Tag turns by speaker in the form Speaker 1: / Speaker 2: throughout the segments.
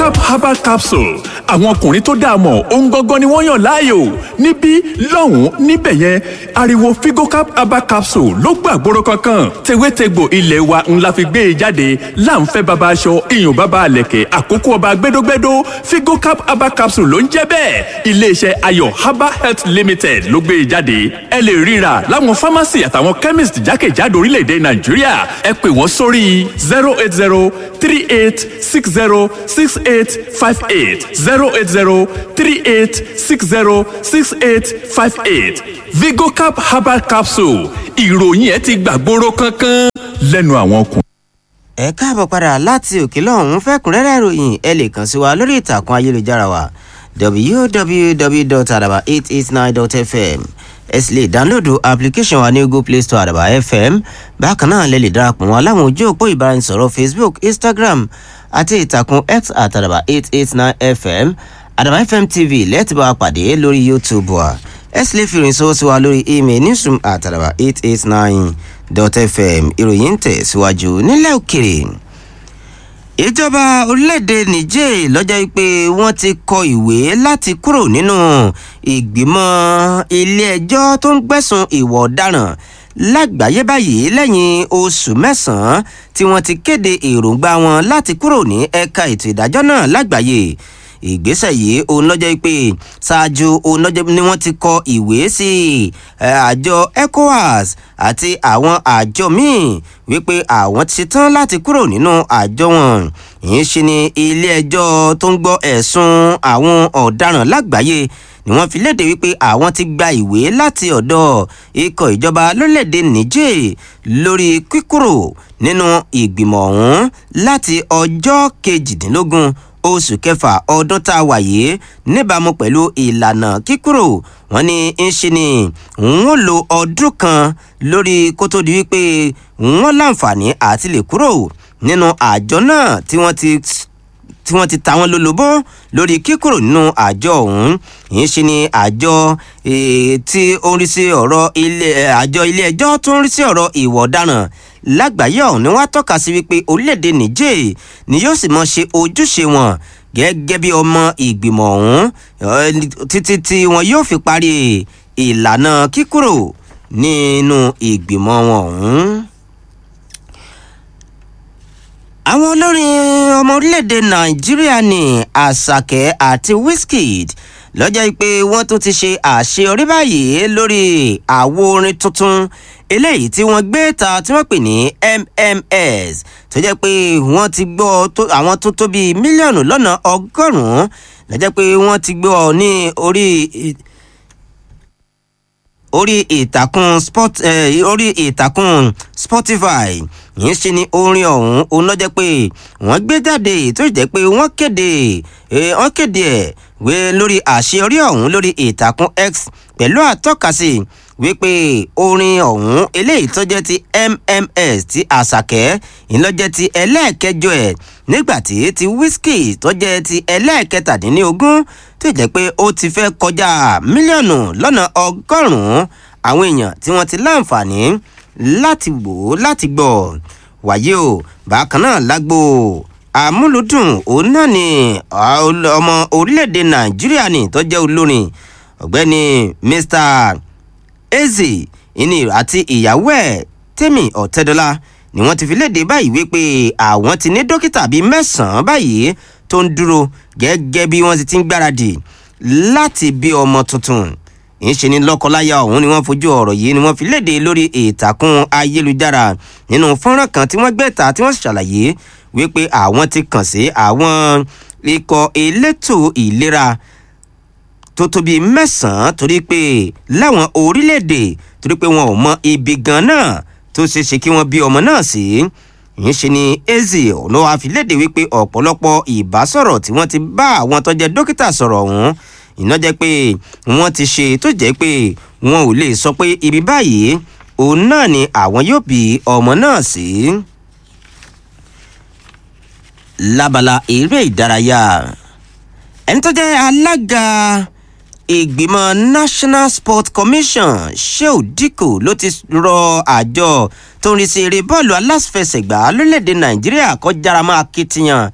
Speaker 1: vigocap herbal capsule àwọn ọkùnrin tó dáa mọ̀ ohun gangan ni wọ́n yàn láàyò níbí lọ́hùn-ún níbẹ̀ yẹn ariwo vigocap herbal capsule ló gbàgbóró kankan tewétegbò ilé wa ńlá fi gbé e jáde láǹfẹ́ baba aṣọ iyùn baba àlẹ̀kẹ̀ àkókò ọba gbẹdógbẹdó vigocap herbal capsule ló ń jẹ́ bẹ́ẹ̀ iléeṣẹ́ ayọ̀ herbal health limited ló gbé e jáde ẹ lè ríra láwọn pharmacy àtàwọn chemist jákèjádò orílẹ̀-èdè nàìjíríà ẹ pè wọ́n sórí zero eight zero three eight six zero six eight five eight zero eight zero three eight six zero six eight five eight vigocap herbal capsule ìròyìn ẹ ti gbàgbóró kankan lẹ́nu àwọn ọkùnrin.
Speaker 2: ẹ káàbọ̀ padà láti òkè lọ́hún fẹ́kúnrẹ́rẹ́ ìròyìn ẹ lè kàn sí wa lórí ìtàkùn ayélujára wa www.adaba889.fm ẹ sì lè dánlóòdù application wa ní google play store àdàbà fm bákan náà lè lè darapọ̀ wọn láwọn ojú òpó ìbáraẹnisọ̀rọ̀ facebook instagram àti ìtàkùn x àtàdàbà 889 fm àdàbà fm tv lẹ́ẹ̀tì bá wa pàdé lórí youtube wa ẹ sì lè fi ìrìn sọ́wọ́ sí wa lórí email newsroom àtàdàbà 889.fm ìròyìn ń tẹ̀ síwájú nílẹ̀ òkèrè ìjọba orílẹ̀-èdè niger lọ́jọ́ pé wọ́n ti kọ ìwé láti kúrò nínú ìgbìmọ̀ ilé-ẹjọ́ tó ń gbẹ̀sùn ìwà ọ̀daràn lágbàáyé báyìí lẹ́yìn oṣù mẹ́sàn-án tí wọ́n ti kéde èròǹgbà wọn láti kúrò ní ẹ̀ka ètò ìdájọ́ náà lágbàáyé ìgbésẹ̀ yìí òun lọ́jọ́ pé ṣáájú òun lọ́jọ́ ni wọ́n ti kọ ìwé sí àjọ ecowas àti àwọn àjọ míì wípé àwọn ti ṣetán láti kúrò nínú àjọ wọn ìyẹn ṣe ni ilé-ẹjọ́ tó ń gbọ́ ẹ̀sùn àwọn ọ̀daràn lágbàáyé ni wọ́n fi léde wípé àwọn ti gba ìwé láti ọ̀dọ̀ ikọ̀ ìjọba lórílẹ̀‐èdè niger lórí kíkúrò nínú ìgbìmọ̀ ọ̀hún láti ọjọ́ kejìdínlógún oṣù kẹfà ọdún tá a wà yìí níbàámu pẹ̀lú ìlànà kíkúrò wọn ní ń ṣe ni wọn lo ọdún kan lórí kó tó di wípé wọn láǹfààní àti lè kúrò nínú àjọ náà tí wọ́n ti tí wọ́n ti ta wọ́n lólobó lórí kíkúrò nínú àjọ ọ̀hún yìí ṣe ni àjọ tí ó ń rí sí ọ̀rọ̀ ilé àjọ ilé ẹjọ́ tó ń rí sí ọ̀rọ̀ ìwọ̀ ọ̀daràn lágbàáyé ọ̀hún ni wọ́n á tọ́ka sí wípé orílẹ̀-èdè niger ni yóò sì mọ ṣe ojúṣe wọn gẹ́gẹ́ bí ọmọ ìgbìmọ̀ ọ̀hún títí tí wọn yóò fi parí ìlànà kíkúrò nínú ìgbìmọ̀ wọn ọ̀hún àwọn olórin ọmọ orílẹ̀-èdè nàìjíríà ní àṣàkẹ́ àti wizkid lọ́jọ́ pé wọ́n tún ti ṣe àṣeyọrí báyìí lórí àwo orin tuntun eléyìí tí wọ́n gbé ta tí wọ́n pè ní mms tó jẹ́ pé wọ́n ti gbọ́ àwọn tó tó bíi mílíọ̀nù lọ́nà ọgọ́rùn-ún lọ́jọ́ pé wọ́n ti gbọ́ ní orí orí ìtàkùn sport orí ìtàkùn spotify yìí ṣe ni orin ọ̀hún òun lọ́jọ́ pé wọ́n gbé jáde tó jẹ́ pé wọ́n kéde wọ́n kéde ẹ̀ wé lórí àṣeyọrí ọ̀hún lórí ìtàkùn x pẹ̀lú àtọ́kasí wípé orin ọ̀hún eléyìí tó jẹ́ ti mms ti àṣàkẹ́ ìlọ́jẹ́ ti ẹlẹ́ẹ̀kẹjọ ẹ̀ nígbàtí ti whisky tó jẹ́ ti ẹlẹ́ẹ̀kẹtàdínlógún tó jẹ́ pé ó ti fẹ́ kọjá mílíọ̀nù lọ́nà ọgọ́rùn-ún àwọn èèyàn tí wọ́n ti láǹfààní láti wò ó láti gbọ́ wàyí o bákan náà lágbo àmúlùdùn òun náà ni ọmọ orílẹ̀-èdè nàìjíríà ni tó jẹ́ olórin ọ̀gbẹ́ni mr eze ìní àti ìyàwó ẹ̀ tèmi ọ̀tẹ́dọ́lá ni wọ́n ti fi léde báyìí wípé àwọn ti ní dókítà bíi mẹ́sàn-án báyìí tó ń dúró gẹ́gẹ́ bí wọ́n ti ti ń gbáradì láti bí ọmọ tuntun ìṣe ni lọ́kọláya ọ̀hún ni wọ́n fojú ọ̀rọ̀ yìí ni wọ́n fi léde lórí ìtàkùn ayélujára nínú fọ́nrán kan tí wọ́n gbé ta tí wọ́n ṣàlàyé wípé àwọn ti kàn sí àwọn ikọ̀ elétò ìlera tó tó bíi mẹ́sàn-án torí pé láwọn orílẹ̀-èdè torí pé wọn ò mọ ibi gan náà tó ṣeé ṣe kí wọ́n bí ọmọ náà sí ìyẹn ṣe ni eze ọ̀nà àfilédè wípé ọ̀pọ̀lọpọ̀ ìbásọ̀rọ̀ tí wọ́n ti bá àwọn tó jẹ́ dókítà sọ̀rọ̀ ọ̀hún iná jẹ́ pé wọ́n ti ṣe tó jẹ́ pé wọn ò lè sọ pé ibi báyìí òun náà ni àwọn yóò bí ọmọ náà sí. lábala eré ìdárayá ẹni tó jẹ́ alága ìgbìmọ̀ national sports commission sheu dikko ló ti rọ àjọ tó ń rí sí eré bọ́ọ̀lù aláfẹsẹ̀gbá lórílẹ̀‐èdè nàìjíríà kọjára máa kitiyan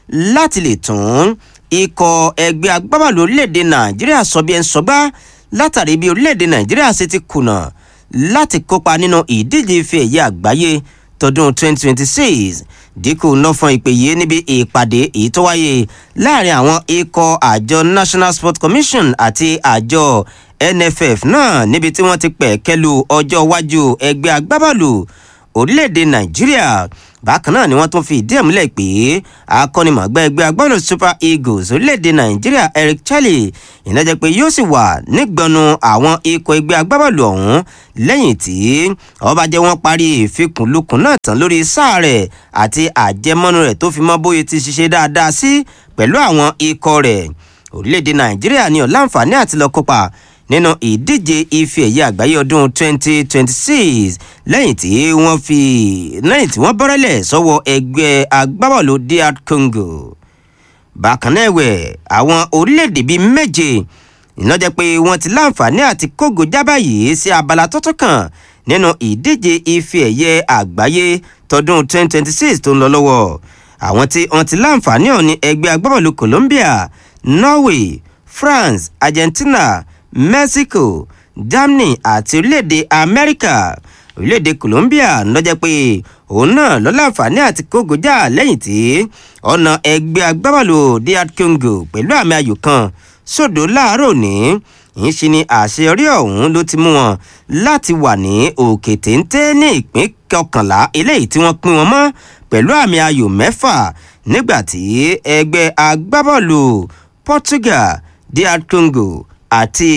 Speaker 2: láti lè tún ikọ̀ ẹgbẹ́ agbábọ́ọ̀lù orílẹ̀-èdè nàìjíríà sọ bí ẹ ń sọgbá látàrí bí orílẹ̀-èdè nàìjíríà ṣe ti kùnà láti kópa nínú ìdíje ife ẹ̀yẹ àgbáyé tọdún 2026 dínkù nọ́fọ̀n ìpè yìí níbi ìpàdé èyí tó wáyé láàrin àwọn ikọ̀ àjọ national sports commission àti àjọ nff náà níbi tí wọ́n ti pẹ̀ kẹlu ọjọ́ iwájú ẹgbẹ́ agbábọ́ọ̀lù orílẹ̀-èdè nàìjíríà bákan náà ni wọ́n tún fi ìdí ẹ̀ múlẹ̀ pé akọ́nimọ̀gbẹ́ ẹgbẹ́ agbábọ́ọ̀lù super eagles orílẹ̀-èdè nàìjíríà eric charlie ìnájẹ́ pé yóò sì wà nígbọnú àwọn ikọ̀ ẹgbẹ́ agbábọ́ọ̀lù ọ̀hún lẹ́yìn tí ọba jẹ́ wọ́n parí ìfikùnlukùn náà tán lórí sáà rẹ̀ àti àjẹmọ́nu rẹ̀ tó fi mọ́ bóyá ti ṣiṣẹ́ dáadáa sí pẹ̀lú àwọn ikọ̀ rẹ̀ orílẹ̀-èdè nàìjíríà ni ó láǹfààní àti lọ kópa nínú ìdíje ife ẹ̀yẹ àgbáyé ọdún 2026 lẹ́yìn tí wọ́n fi lẹ́yìn tí wọ́n bọ́rẹ́lẹ̀ sọ́wọ́ ẹgbẹ́ agbábọ́ọ̀lù dr congo bákan náà ẹ̀wẹ̀ àwọn orílẹ̀-èdè bíi méje ìnájẹ́ pé wọ́n ti láǹfààní àti kógo jábá yìí sí abala tuntun kan nínú ìdíje ife ẹ̀yẹ àgbáyé tọdún 2026 tó ń lọ lọ́wọ́ àwọn tí wọ́n ti láǹfààní ọ̀ ní ẹgbẹ́ agbábọ́ọ̀lù colombia norway france argentina mexico germany àti orílẹ̀-èdè amẹ́ríkà orílẹ̀-èdè colombia lọ́jọ́ pé òun náà ló láǹfààní àti kógojá lẹ́yìn tí ọ̀nà ẹgbẹ́ agbábọ́ọ̀lù dr congo pẹ̀lú àmì ayò kan sódò láàárọ̀ ní ìyẹn ṣe ni àṣeyọrí ọ̀hún ló ti mú wọn láti wà ní òkè téńté ní ìpín kọkànlá eléyìí tí wọ́n pín wọn mọ́ pẹ̀lú àmì ayò mẹ́fà nígbà tí ẹgbẹ́ agbábọ́ọ̀lù portugal dr congo àti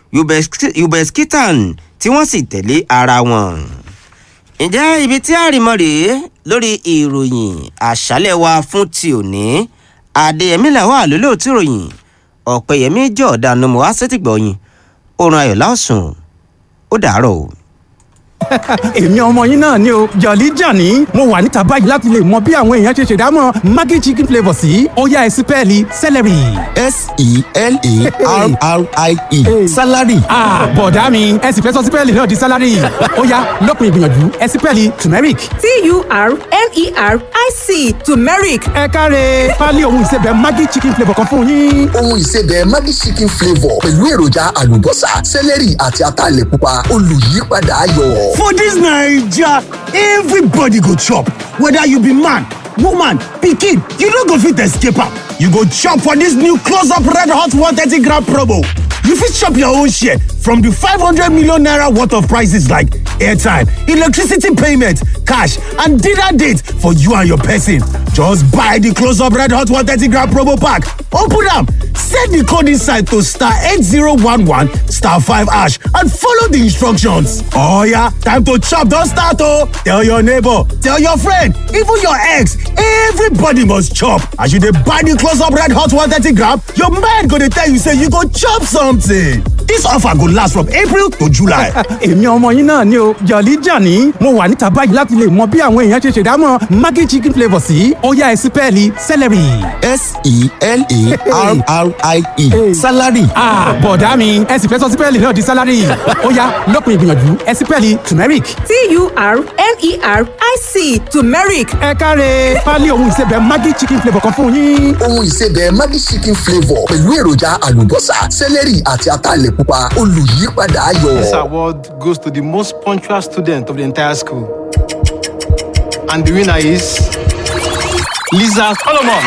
Speaker 2: ubeskitan tí wọ́n sì tẹ̀lé ara wọn. ǹjẹ́ ibi tí àrìmọ́ rèé lórí ìròyìn àṣálẹ̀ wa fún ti òní adéyẹmí làwọn àlólóòtú ìròyìn ọ̀pẹ̀yẹmí jẹ́ ọ̀daràn mọ́ wá sétìgbọ̀yìn oorun ayọ̀ láòsùn ó dàárọ̀ o
Speaker 3: èmi ọmọ yín náà ni o jọ̀lí jàní mo wà níta báyìí láti lè mọ bí àwọn èèyàn ṣe ṣèdámọ̀ maggi chicken flavour sí ó yá ẹ sí pẹ́ẹ́lí celery.
Speaker 4: s-e-l-a-r-r-i-e salary.
Speaker 3: bọ̀dá mi ẹ sì fẹ́ sọ sí pẹ́ẹ́lì náà di salary ó yá lópin ìgbìyànjú ẹ sí pẹ́ẹ́lì turmeric.
Speaker 5: t-u-r-m-e-r-i-c turmeric
Speaker 3: ẹ káre pálí ohun ìsebẹ̀ maggi chicken flavour kan fún yín.
Speaker 4: ohun ìsebẹ̀ maggi chicken flavour pẹ̀lú èròjà àlùbọ́sà celery àti ataalẹ̀ pupa olùyípadà ayọ̀.
Speaker 6: For dis Naija, everybody go chop, whether you be man, woman, pikin, you no go fit escape am. You go chop for dis new close up red hot 130 gram promo. You fit chop your own share from di 500 million naira worth of prices like airtime, electricity payment, cash and dinner date for you and your person. Just buy di close up red hot 130 gram promo pack, open am, set di code inside to star 8011 star 5 hash and follow di instructions. Oh yeah, time to chop don start oh! Tell your neighbor, tell your friend, even your ex, everybody must chop. As you dey buy di close up red hot 130 gram, your mind go dey tell you say you go chop something. Dis offer go last from April to July.
Speaker 3: èmi ọmọ yín náà ni o jọ̀lí jàní mo wà níta báyìí láti lè mọ bí àwọn èèyàn ṣe ṣèdámọ̀ maggi chicken flavour sí ó yá ẹ sí pẹ́ẹ́lì celery.
Speaker 4: s-e-l-a-r-r-i-e salary.
Speaker 3: bọ̀dá mi ẹ sì fẹ́ sọ sí pẹ́ẹ́lì náà di salary ó yá lópin ìgbìyànjú ẹ sí pẹ́ẹ́lì turmeric.
Speaker 5: t-u-r-m-e-r-i-c turmeric
Speaker 3: ẹ káre pálí ohun ìsebẹ̀ maggi chicken flavour kan fún yín.
Speaker 4: ohun ìsebẹ̀ maggi chicken flavour pẹ̀lú èròjà àlùbọ́sà celery àti ataalẹ̀ pupa olùyípadà ayọ̀.
Speaker 7: This award goes to the most punctual student of the entire school. And the winner is Lisa Solomon.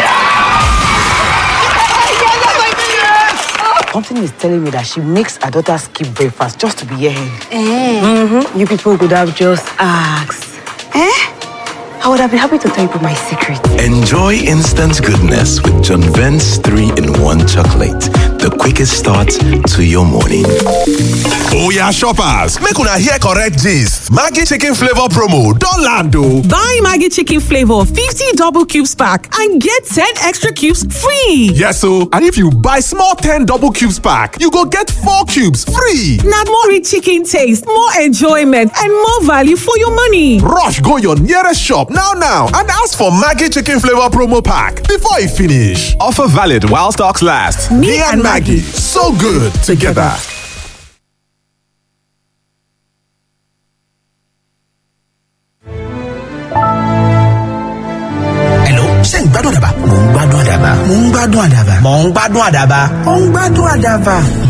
Speaker 8: Something is telling me that she makes her daughter skip breakfast just to be here. Mm-hmm. You people could have just asked. Eh? I would have been happy to tell you my secret.
Speaker 9: Enjoy instant goodness with John Vent's 3 in 1 chocolate. The quickest start to your morning.
Speaker 10: Oya shoppers, make una hear correct gist. Maggi chicken flavor promo don land o.
Speaker 11: Buy Maggie Chicken Flavor 50 double cubes pack and get 10 extra cubes free.
Speaker 10: Yes o, and if you buy small 10 double cubes pack, you go get 4 cubes free.
Speaker 11: Now more rich chicken taste, more enjoyment, and more value for your money.
Speaker 10: Rush go your nearest shop now now and ask for Maggi chicken flavor promo pack before e finish. Offer valid while stocks last. Me, and Maggie, so good together.
Speaker 12: ṣé ń gbádùn àdàbà. mò ń gbádùn àdàbà. mò ń gbádùn àdàbà. mò ń gbádùn àdàbà. mò ń gbádùn àdàbà.